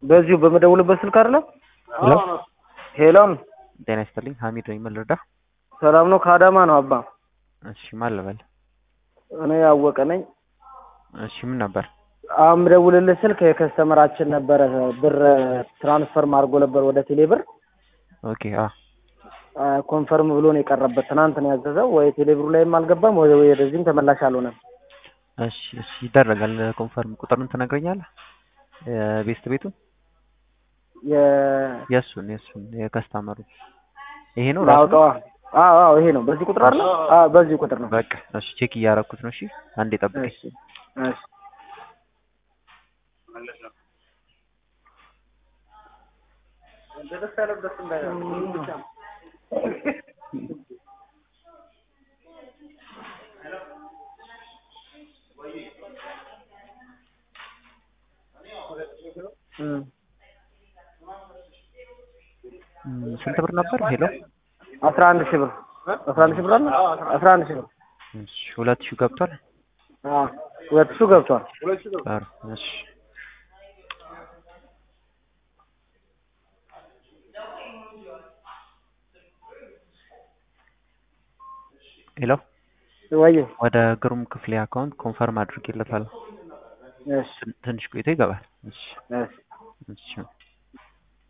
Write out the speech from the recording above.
በዚሁ በመደውልበት ስልክ አይደለም? ሄሎ ሄሎም ጤና ይስጥልኝ ሀሚድ ነኝ ምን ልርዳ ሰላም ነው? ከአዳማ ነው አባ። እሺ ማን ልበል እኔ ያወቀ ነኝ። እሺ ምን ነበር አሁን የምደውልልህ ስልክ የከስተመራችን ነበረ ብር ትራንስፈር አድርጎ ነበር ወደ ቴሌ ብር ኦኬ አ ኮንፈርም ብሎ ነው የቀረበት። ትናንት ነው ያዘዘው። ወይ ቴሌ ብሩ ላይም አልገባም ወይ ወደዚህም ተመላሽ አልሆነም። እሺ እሺ ይደረጋል ኮንፈርም ቁጥሩን ትነግረኛለህ የቤስት ቤቱን የ- የእሱን የእሱን የከስተመሩ ይሄ ነው ራሱ ላውቀዋ አዎ አዎ ይሄ ነው። በዚህ ቁጥር አለ? አዎ በዚህ ቁጥር ነው። በቃ እሺ ቼክ እያደረኩት ነው እሺ አንዴ ጠብቀኝ እሺ እሺ እም እም፣ ስንት ብር ነበር ሄሎ አስራ አንድ ሺህ ብር አስራ አንድ ሺህ ብር አለ? አስራ አንድ ሺህ ብር እሺ ሁለት ሺህ ገብቷል አዎ ሁለት ሺህ ገብቷል። ጥሩ እሺ ሄሎ ወይ ወደ ግሩም ክፍሌ አካውንት ኮንፈርም አድርጌለታለሁ እሺ ትንሽ ቆይቶ ይገባል እሺ እሺ እሺ